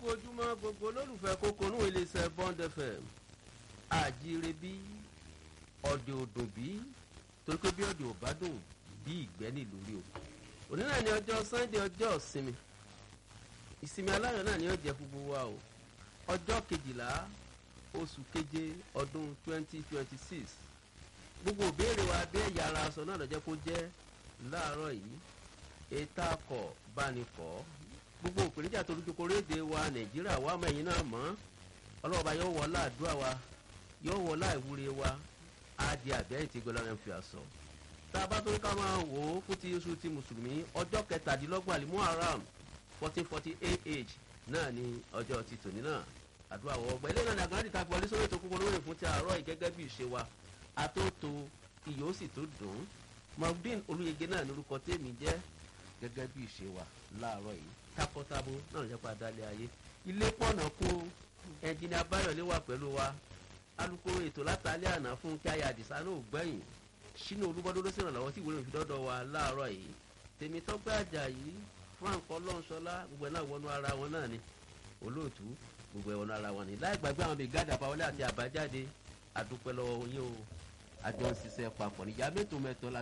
ojúmọ́ gbogbo olólùfẹ́ kókónú iléeṣẹ́ bond fm àjíire bí ọ̀dẹ̀ òdùn bí torí pé bí ọ̀dẹ̀ ò bá dùn bí ìgbẹ́ nílùú rí o òní náà ni ọjọ́ sunday ọjọ́ ìsinmi ìsinmi aláyọ̀ náà ni ó jẹ́ fún gbogbo wa o ọjọ́ kejìlá oṣù keje ọdún twenty twenty six gbogbo òbéèrè wa bí ẹ̀yà ara aṣọ náà lọ́jọ́ kó jẹ́ láàárọ̀ yìí ètò akọ̀ bánikọ̀ gbogbo òpèníjà tó lójú koréde wa nàìjíríà wà mọ ẹ̀yìn náà mọ́ ọlọ́ọ̀bá yóò wọ láàdúrà wa yóò wọ láìwúre wa á di àbẹ́yìn tí gbọ́dọ̀ ń fi àṣọ. tá a bá tó ní ká máa wò ó fún ti oṣù ti mùsùlùmí ọjọ́ kẹtàdínlọ́gbọ̀n àlìmú haram fourteen forty eight age náà ni ọjọ́ ti tòní náà àdúrà wọ ọgbà ilé náà ní àgbọ̀nrín ta gbọ́ lẹ́sọ̀rọ̀ ètò kúkúrú rẹ̀ fún ti àárọ̀ yìí gẹ́gẹ́ bí ìṣe wa atóto iyọ̀ ó sì tó dùn ún maudin olùyege náà ní orúkọ tèmi jẹ́ gẹ́gẹ́ bí ìṣe wa láàárọ̀ yìí takọtabo náà ló jẹ́ pé adálẹ̀ ayé ilé pọ̀nà kó ẹnjìnì abáyọ̀lé wà pẹ̀lú wa alukoro ètò látàlẹ́ àná fún kí ayé àdìsá náà gbẹ̀yìn sínú olúbọ́dún ló ṣèrànlọ́wọ́ tí ìwúrẹ́ òfìdọ́dọ̀ wa láàárọ̀ yìí tèmi tọ́pẹ́ àjàyí frank ọlọ́nṣọlá gbogbo ẹ̀ náà wọnú ara wọn náà ni olóòtú gbogbo ẹ̀ wọnú ara wọn ni láì gbàgbé àwọn bíi gádà pàwọlé àti àbájáde àdúpẹ́ lọ́wọ́ yín o àjọ ń ṣiṣẹ́ papọ̀ níjà mẹ́tò mẹ́tọ́ la